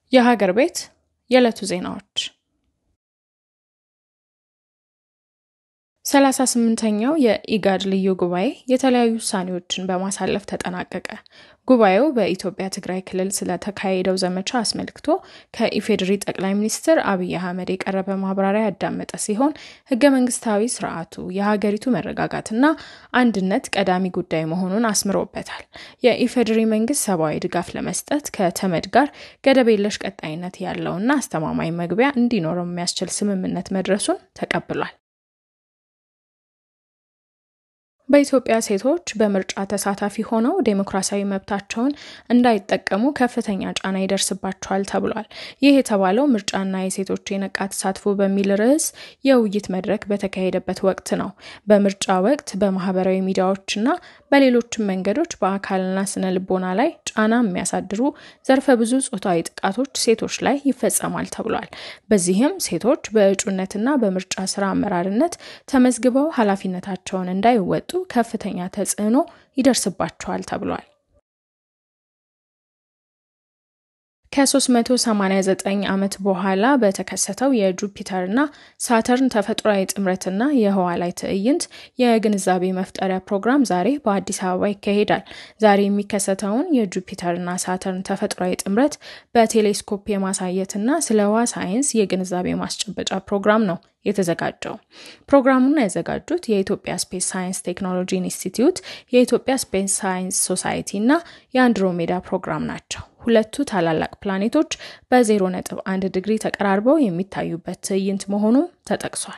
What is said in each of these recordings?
የሀገር ቤት የዕለቱ ዜናዎች ሰላሳ ስምንተኛው የኢጋድ ልዩ ጉባኤ የተለያዩ ውሳኔዎችን በማሳለፍ ተጠናቀቀ። ጉባኤው በኢትዮጵያ ትግራይ ክልል ስለተካሄደው ዘመቻ አስመልክቶ ከኢፌዴሪ ጠቅላይ ሚኒስትር አብይ አህመድ የቀረበ ማብራሪያ ያዳመጠ ሲሆን ሕገ መንግስታዊ ስርዓቱ የሀገሪቱ መረጋጋትና አንድነት ቀዳሚ ጉዳይ መሆኑን አስምሮበታል። የኢፌዴሪ መንግስት ሰብአዊ ድጋፍ ለመስጠት ከተመድ ጋር ገደብ የለሽ ቀጣይነት ያለውና አስተማማኝ መግቢያ እንዲኖረው የሚያስችል ስምምነት መድረሱን ተቀብሏል። በኢትዮጵያ ሴቶች በምርጫ ተሳታፊ ሆነው ዴሞክራሲያዊ መብታቸውን እንዳይጠቀሙ ከፍተኛ ጫና ይደርስባቸዋል ተብሏል። ይህ የተባለው ምርጫና የሴቶች የነቃ ተሳትፎ በሚል ርዕስ የውይይት መድረክ በተካሄደበት ወቅት ነው። በምርጫ ወቅት በማህበራዊ ሚዲያዎችና በሌሎችም መንገዶች በአካልና ስነ ልቦና ላይ ጫና የሚያሳድሩ ዘርፈ ብዙ ጾታዊ ጥቃቶች ሴቶች ላይ ይፈጸማል ተብሏል። በዚህም ሴቶች በእጩነትና በምርጫ ስራ አመራርነት ተመዝግበው ኃላፊነታቸውን እንዳይወጡ ከፍተኛ ተጽዕኖ ይደርስባቸዋል ተብሏል። ከ389 ዓመት በኋላ በተከሰተው የጁፒተርና ሳተርን ተፈጥሯዊ ጥምረትና የህዋ ላይ ትዕይንት የግንዛቤ መፍጠሪያ ፕሮግራም ዛሬ በአዲስ አበባ ይካሄዳል። ዛሬ የሚከሰተውን የጁፒተርና ሳተርን ተፈጥሯዊ ጥምረት በቴሌስኮፕ የማሳየትና ስለ ህዋ ሳይንስ የግንዛቤ ማስጨበጫ ፕሮግራም ነው የተዘጋጀው። ፕሮግራሙን ያዘጋጁት የኢትዮጵያ ስፔስ ሳይንስ ቴክኖሎጂ ኢንስቲትዩት፣ የኢትዮጵያ ስፔስ ሳይንስ ሶሳይቲ እና የአንድሮሜዳ ፕሮግራም ናቸው። ሁለቱ ታላላቅ ፕላኔቶች በዜሮ ነጥብ አንድ ዲግሪ ተቀራርበው የሚታዩበት ትዕይንት መሆኑም ተጠቅሷል።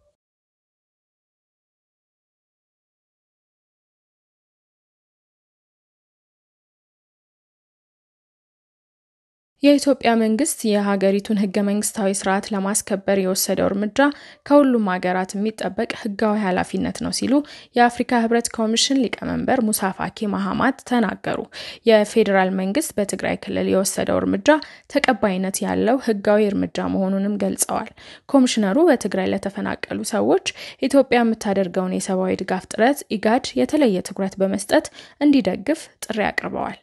የኢትዮጵያ መንግስት የሀገሪቱን ህገ መንግስታዊ ስርዓት ለማስከበር የወሰደው እርምጃ ከሁሉም ሀገራት የሚጠበቅ ህጋዊ ኃላፊነት ነው ሲሉ የአፍሪካ ህብረት ኮሚሽን ሊቀመንበር ሙሳ ፋኪ ማሃማት ተናገሩ። የፌዴራል መንግስት በትግራይ ክልል የወሰደው እርምጃ ተቀባይነት ያለው ህጋዊ እርምጃ መሆኑንም ገልጸዋል። ኮሚሽነሩ በትግራይ ለተፈናቀሉ ሰዎች ኢትዮጵያ የምታደርገውን የሰብአዊ ድጋፍ ጥረት ኢጋድ የተለየ ትኩረት በመስጠት እንዲደግፍ ጥሪ አቅርበዋል።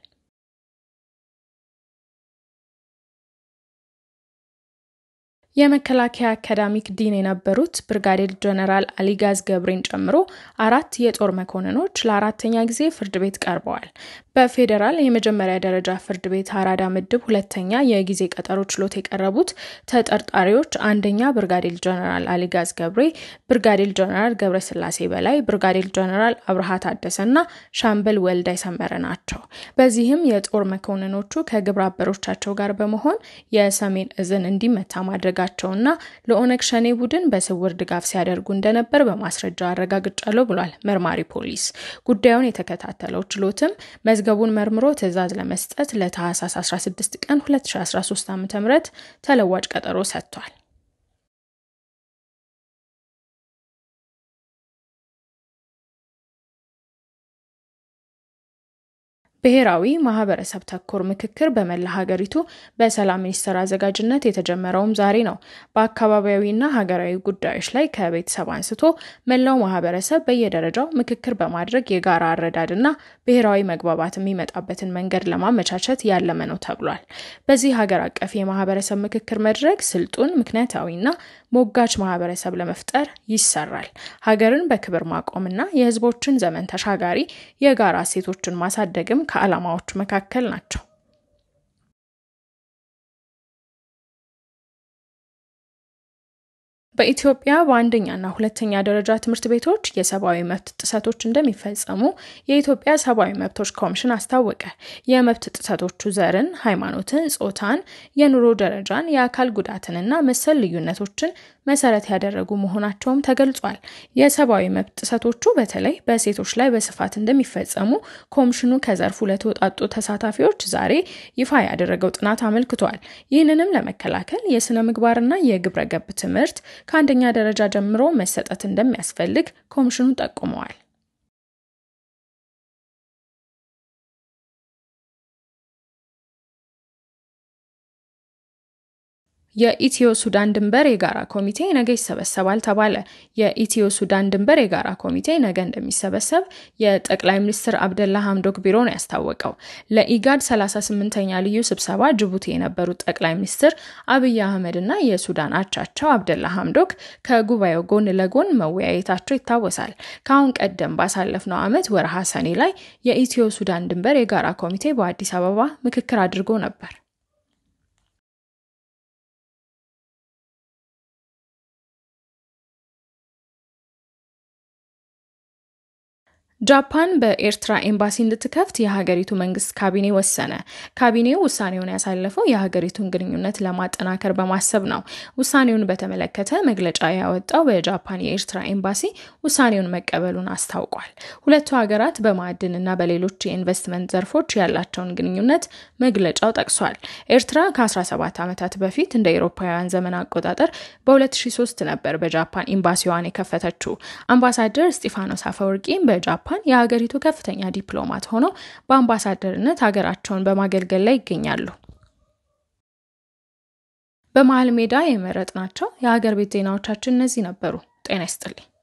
የመከላከያ አካዳሚክ ዲን የነበሩት ብርጋዴር ጀነራል አሊጋዝ ገብሬን ጨምሮ አራት የጦር መኮንኖች ለአራተኛ ጊዜ ፍርድ ቤት ቀርበዋል። በፌዴራል የመጀመሪያ ደረጃ ፍርድ ቤት አራዳ ምድብ ሁለተኛ የጊዜ ቀጠሮ ችሎት የቀረቡት ተጠርጣሪዎች አንደኛ ብርጋዴር ጀነራል አሊጋዝ ገብሬ፣ ብርጋዴር ጀነራል ገብረ ስላሴ በላይ፣ ብርጋዴር ጀነራል አብርሃ ታደሰና ሻምበል ወልዳይ ሰመረ ናቸው። በዚህም የጦር መኮንኖቹ ከግብረ አበሮቻቸው ጋር በመሆን የሰሜን እዝን እንዲመታ ማድረጋ ቸውና ለኦነግ ሸኔ ቡድን በስውር ድጋፍ ሲያደርጉ እንደነበር በማስረጃ አረጋግጫለሁ ብሏል መርማሪ ፖሊስ። ጉዳዩን የተከታተለው ችሎትም መዝገቡን መርምሮ ትዕዛዝ ለመስጠት ለታህሳስ 16 ቀን 2013 ዓ.ም ተለዋጭ ቀጠሮ ሰጥቷል። ብሔራዊ ማህበረሰብ ተኮር ምክክር በመላ ሀገሪቱ በሰላም ሚኒስቴር አዘጋጅነት የተጀመረውም ዛሬ ነው። በአካባቢያዊና ሀገራዊ ጉዳዮች ላይ ከቤተሰብ አንስቶ መላው ማህበረሰብ በየደረጃው ምክክር በማድረግ የጋራ አረዳድና ብሔራዊ መግባባት የሚመጣበትን መንገድ ለማመቻቸት ያለመ ነው ተብሏል። በዚህ ሀገር አቀፍ የማህበረሰብ ምክክር መድረክ ስልጡን፣ ምክንያታዊና ሞጋች ማህበረሰብ ለመፍጠር ይሰራል። ሀገርን በክብር ማቆምና የህዝቦችን ዘመን ተሻጋሪ የጋራ እሴቶችን ማሳደግም ከዓላማዎቹ መካከል ናቸው። በኢትዮጵያ በአንደኛና ሁለተኛ ደረጃ ትምህርት ቤቶች የሰብአዊ መብት ጥሰቶች እንደሚፈጸሙ የኢትዮጵያ ሰብአዊ መብቶች ኮሚሽን አስታወቀ። የመብት ጥሰቶቹ ዘርን፣ ሃይማኖትን፣ ጾታን፣ የኑሮ ደረጃን፣ የአካል ጉዳትንና መሰል ልዩነቶችን መሰረት ያደረጉ መሆናቸውም ተገልጿል። የሰብአዊ መብት ጥሰቶቹ በተለይ በሴቶች ላይ በስፋት እንደሚፈጸሙ ኮሚሽኑ ከዘርፉ ለተወጣጡ ተሳታፊዎች ዛሬ ይፋ ያደረገው ጥናት አመልክቷል። ይህንንም ለመከላከል የስነ ምግባርና የግብረ ገብ ትምህርት ከአንደኛ ደረጃ ጀምሮ መሰጠት እንደሚያስፈልግ ኮሚሽኑ ጠቁመዋል። የኢትዮ ሱዳን ድንበር የጋራ ኮሚቴ ነገ ይሰበሰባል ተባለ። የኢትዮ ሱዳን ድንበር የጋራ ኮሚቴ ነገ እንደሚሰበሰብ የጠቅላይ ሚኒስትር አብደላ ሀምዶክ ቢሮ ነው ያስታወቀው። ለኢጋድ 38ኛ ልዩ ስብሰባ ጅቡቲ የነበሩት ጠቅላይ ሚኒስትር አብይ አህመድ እና የሱዳን አቻቸው አብደላ ሀምዶክ ከጉባኤው ጎን ለጎን መወያየታቸው ይታወሳል። ከአሁን ቀደም ባሳለፍነው ዓመት ወርሃ ሰኔ ላይ የኢትዮ ሱዳን ድንበር የጋራ ኮሚቴ በአዲስ አበባ ምክክር አድርጎ ነበር። ጃፓን በኤርትራ ኤምባሲ እንድትከፍት የሀገሪቱ መንግስት ካቢኔ ወሰነ። ካቢኔው ውሳኔውን ያሳለፈው የሀገሪቱን ግንኙነት ለማጠናከር በማሰብ ነው። ውሳኔውን በተመለከተ መግለጫ ያወጣው በጃፓን የኤርትራ ኤምባሲ ውሳኔውን መቀበሉን አስታውቋል። ሁለቱ ሀገራት በማዕድንና በሌሎች የኢንቨስትመንት ዘርፎች ያላቸውን ግንኙነት መግለጫው ጠቅሷል። ኤርትራ ከ17 ዓመታት በፊት እንደ አውሮፓውያን ዘመን አቆጣጠር በ2003 ነበር በጃፓን ኤምባሲዋን የከፈተችው። አምባሳደር እስጢፋኖስ አፈወርቂም በጃፓን ጃፓን የሀገሪቱ ከፍተኛ ዲፕሎማት ሆነው በአምባሳደርነት ሀገራቸውን በማገልገል ላይ ይገኛሉ። በመሀል ሜዳ የመረጥናቸው የሀገር ቤት ዜናዎቻችን እነዚህ ነበሩ። ጤና ይስጥልኝ።